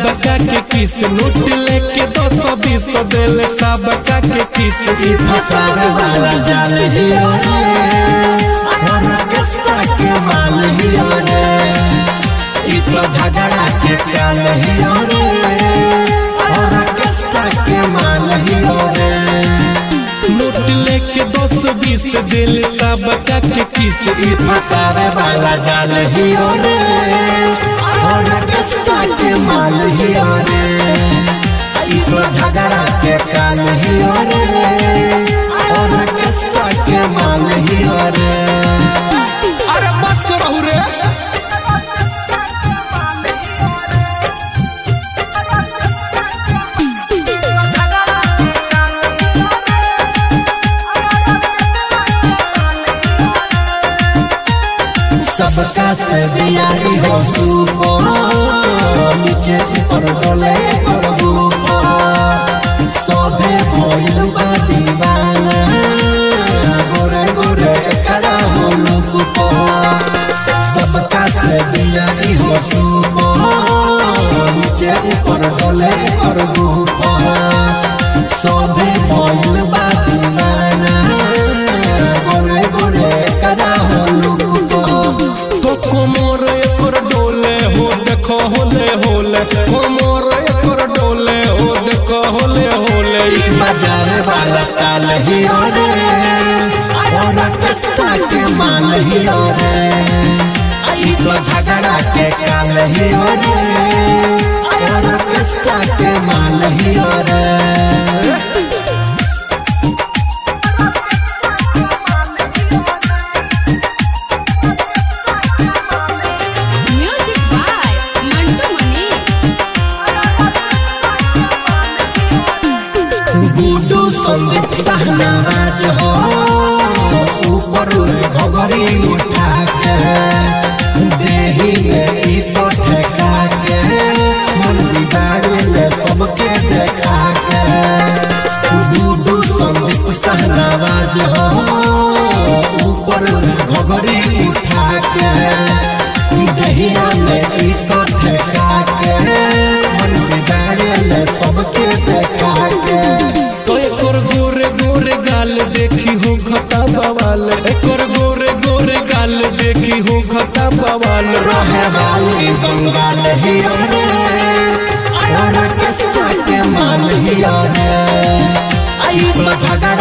सबका के किस नोट लेके दो सौ बीस दिल सबका के किस ई फसार वाला जाल ही रे ऑर्केस्ट्रा के माल ही रे ई तो झगड़ा के काल ही रे ऑर्केस्ट्रा के माल ही रे नोट लेके दो सौ बीस दिल सबका के किस ई फसार वाला जाल ही रे ऑर्केस्ट्रा के माल ही रे ई तो झगड़ा के काल ही रे ऑर्केस्ट्रा के माल ही रे अरे मत करो रे सबका से बियारी हो सुपो नीचे ऊपर डोले करबू सोभे भइल बा दीवाना गोरे गोरे खड़ा हो लुको सबका से बियारी हो सुपो नीचे ऊपर डोले करबू सोभे भइल बा दीवाना गोरे गोरे खड़ा हो लुको तो कोमोर एकर डोले हो देखो होले होले कोमोर एकर डोले हो देखो होले होले ई बाजार वाला ताल ही रे और कस्ता के माल ही रे ई तो झगड़ा के काल ही रे और कस्ता के माल ही रे Music by Mantu Mani. गुडू संदीप सहनाज हो ऊपर घबरी उठा के देही में ई तो ठेका के मन बिगाड़ी ले सबके देखा के गुडू संदीप सहनाज हो ऊपर घबरी उठा के दहिया में ई तो ठेका के मन बिगाड़ी ले सबके देखा के तो एकर गोरे गोरे गाल देखी हो खता बवाल एकर गोरे गोरे गाल देखी हो खता बवाल रहे वाली बंगाल ही रे और किस्ता के माल ही रे आई तो झगड़ा